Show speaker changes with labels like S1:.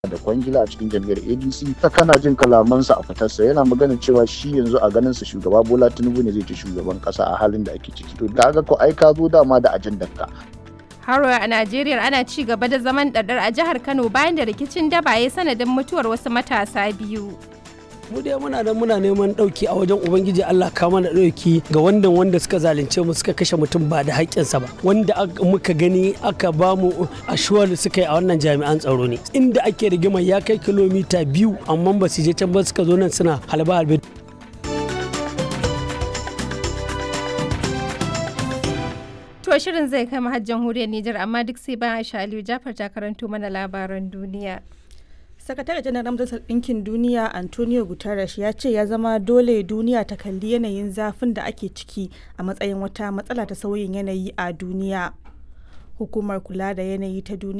S1: da kwangila a cikin jam'iyyar adc ta kana jin kalamansa a fitarsa yana magana cewa shi yanzu a ganin sa shugaba bola tinubu ne zai ci shugaban kasa a halin da ake ciki to kaga ko ai ka zo dama da ajandar ka
S2: Haro a Najeriya ana ci gaba da zaman ɗaɗɗar a jihar Kano bayan da rikicin daba ya sanadin mutuwar wasu matasa biyu.
S3: mu dai muna nan muna neman ɗauki a wajen ubangiji Allah ka mana ɗauki ga wanda wanda suka zalunce mu suka kashe mutum ba da haƙƙinsa ba wanda muka gani aka ba mu ashuwar suka yi a wannan jami'an tsaro ne inda ake rigima ya kai kilomita biyu amma ba su je can ba suka zo nan suna halba halbe
S2: To shirin zai kai har jamhuriyar Nijar amma duk sai bayan Aisha Aliyu Jafar ta karanto mana labaran duniya.
S4: sakatare janar majalisar ɗinkin duniya antonio guterres ya ce ya zama dole duniya ta kalli yanayin zafin da ake ciki a matsayin wata matsala ta sauyin yanayi a duniya hukumar kula da yanayi ta duniya